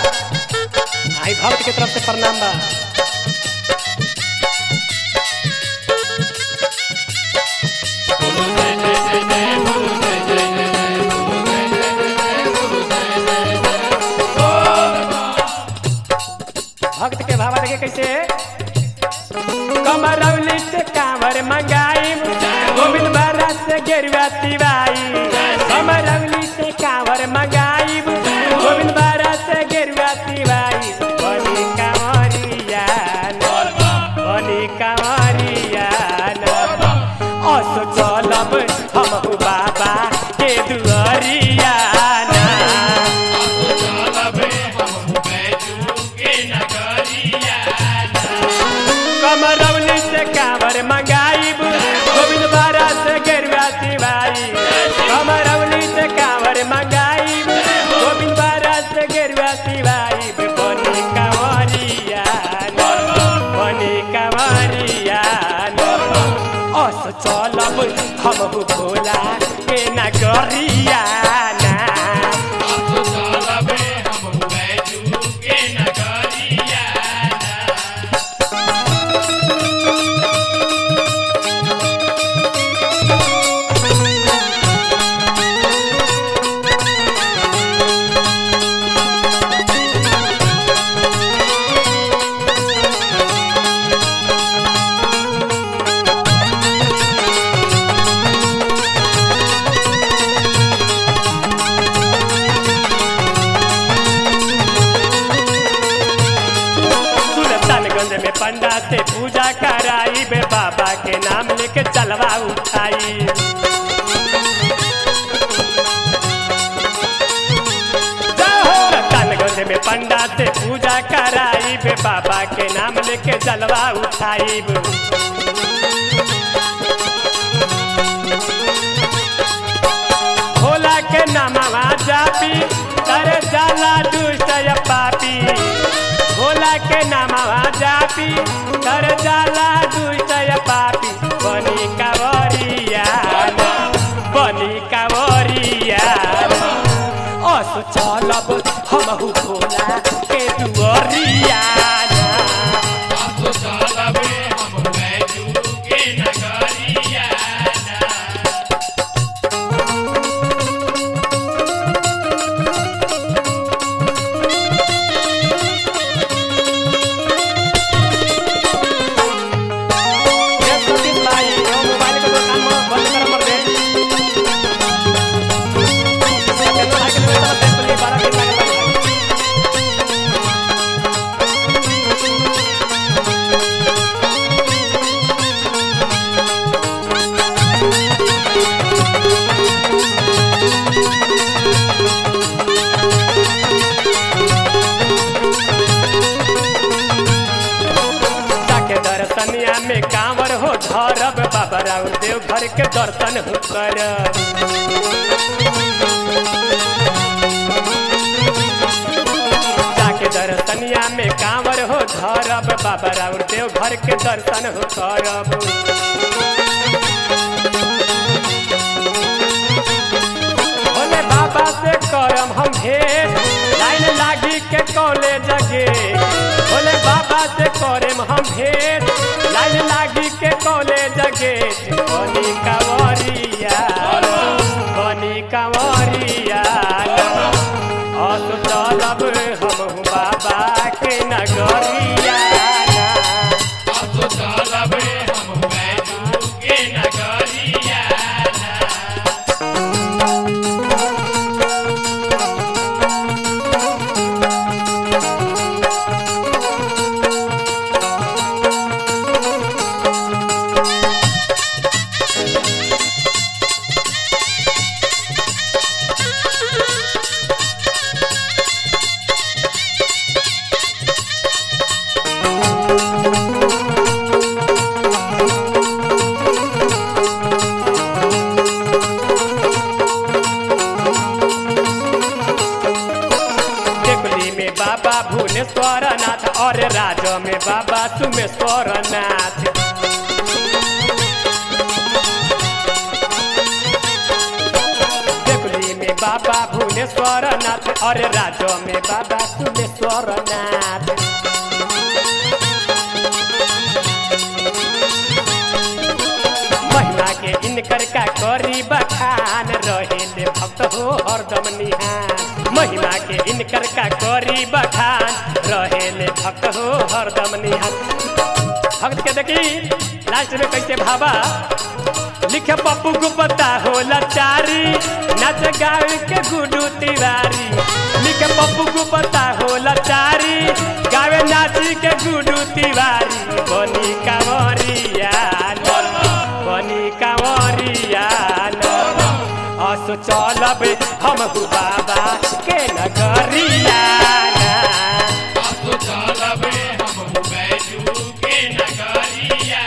आई भक्त के तरफ से प्रणाम बा भक्त के भावा देखे कैसे कमरौली से कांवर मंगाई गोविंद महाराज से गेरुआ तिवाई कमरौली से कांवर मंगाई गोविंद महाराज से गेरुआ तिवाई बनी कांवरिया बनी कांवरिया अस चलब हम बाबा के दुआरिया ना कमरौली से कांवर मंगाई गोविंद महाराज से गेरुआ तिवाई कमरौली से कांवर मंगाई गोविंद महाराज से गेरुआ तिवाई बनी कांवरिया बनी कांवरिया अस चलब हम भोला के नगरिया ना सुल्तानगंज में पंडा से पूजा कराई बे बाबा के नाम लेके चलवा उठाई सुल्तानगंज में पंडा से पूजा कराई बे बाबा के नाम लेके चलवा उठाई भोला के नामवा जापी करे जाला दुष्ट या पापी भोला के नामवा जापी कर जाला दुष्ट या पापी बनी कावरिया बनी कावरिया अस चलब हमहु भोला के दुआरिया ये सतीश भाई यो मोबाइल के दुकान में बंद कर मर दे ये केनो भाई के दुकान में पेट्रोल बारह दिन लागल भाई जाके दर्शनिया में कांवर हो धरब बाबा राउर देव घर के दर्शन हो कर जाके दर्शनिया में कांवर हो धरब बाबा राउर देव घर के दर्शन हो करब भोले बाबा से करम हम भेंट लाइन लागी के कॉलेज गे भोले बाबा से करम हम भेंट लाइन लागी के कॉलेज गेट बनी कांवरिया बनी कांवरिया अस चलब हम बाबा के नगरिया टेकुली में बाबा भुवनेश्वर नाथ और राज में बाबा सुमेश्वर नाथ टेकुली में बाबा भुवनेश्वर सुमेश्वर नाथ अरे राजो में बाबा सुमेश्वर नाथ महिमा के इनकर का करी बखान रहेले भक्त हो हरदम निहान महिमा के इनकर का करी बखान रहेले भक्त हो हरदम निहान भक्त के देखी लास्ट में कैसे भाबा लिखे पप्पू को पता हो लाचारी नाच गावे के गुडू तिवारी लिखे पप्पू को पता हो लाचारी गावे नाची के गुडू तिवारी बनी कांवरिया बनी कांवरिया असो चलब हम बाबा के नगरिया असो चलबे हम बैजू के नगरिया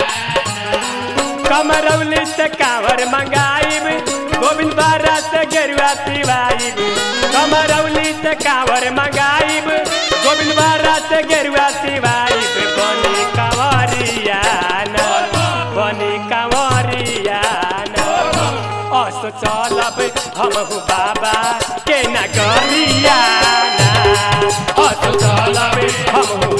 कमरौली से कांवर मंगाइब गोविंद बारा से गेरुआ पिवाइब कमरौली से कांवर मंगाइब गोविंद बारा से गेरुआ पिवाइब बनी कंवरिया बनी कंवरिया अस चलब हम बाबा के नगरिया अस चलब हम